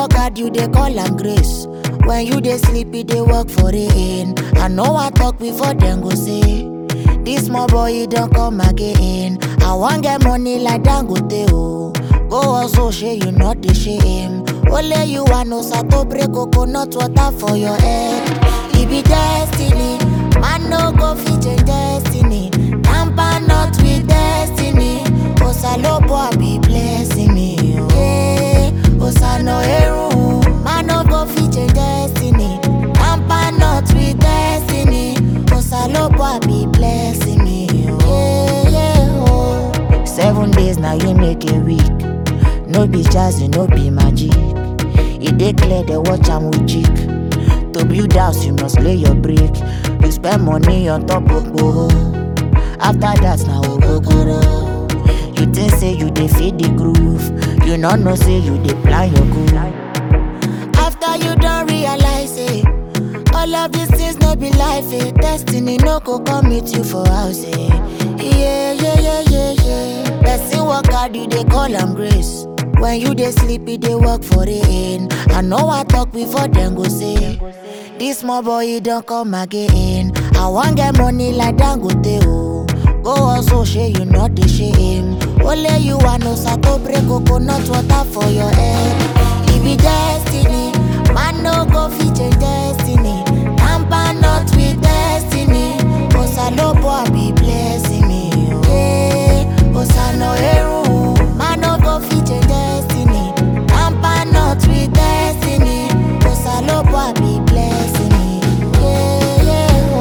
work hard, you dey call am grace. When you dey sleep, you dey work for rain. I know I talk before them go say, this small boy he don't come again. I want get money like Dangote oh. Go also share you not the shame. Only you want no sato break coconut water for your head. It be destiny, man no go fit change destiny. Tamper not with destiny. Osalobo I be blessing me. oh. Hey, Osano eru, man no go fit change destiny. Tamper not with destiny. Osalobo I be blessing me. oh. Yeah, yeah, oh. Seven days now you make a week. No be jazzy, no be magic. E dey clear the watch am with jig. To build house, you must lay your brick. You spend money on top of boho. After that, now ogogoro. You think say you dey feed the groove. You no know say you dey plan your goal. After you don't realize it, all of these things no be life. Eh. Destiny no go come meet you for house. Eh. Yeah, yeah, yeah, yeah, yeah. Person work hard, you dey call am grace. When you dey sleep, you dey work for rain. I know I talk before them go say, this small boy he don't come again. I want get money like Dangote oh. Go also share you not the shame. Only you want no sato break coconut water for your head. It be destiny, man no go fit change destiny. Tamper not with destiny. Osalobo I be blessing me. oh. Hey, Osano eru, man no go fit change destiny. Tamper not with destiny. Osalobo I be blessing me. Yeah, yeah,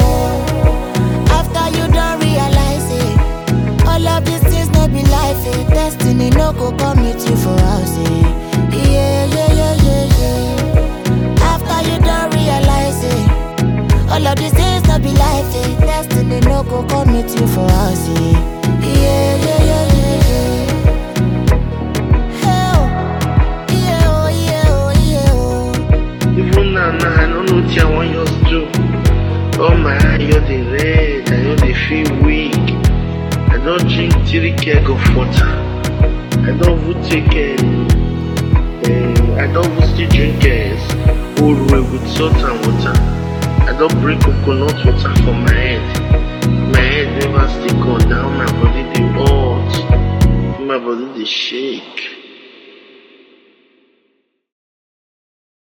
oh. After you don't realize it, all of these things no be life. Eh. Destiny no go come meet you for house. Eh. Yeah, yeah, yeah, yeah, yeah. After you don't realize it, all of these things no be life. Eh. Destiny no go come meet you for house. Eh. Yeah, yeah, yeah, yeah, yeah. Hey, oh. Yeah, oh, yeah, oh, yeah, oh. Even now, now I don't know what I want you to do. Oh my eye, you're the red, I know they feel weak. I don't drink three keg of water. I don't even take um, um, I don't even still drink uh, old way with salt and water. I don't bring coconut water for my head. My head never still go down, my body they hot, my body they shake.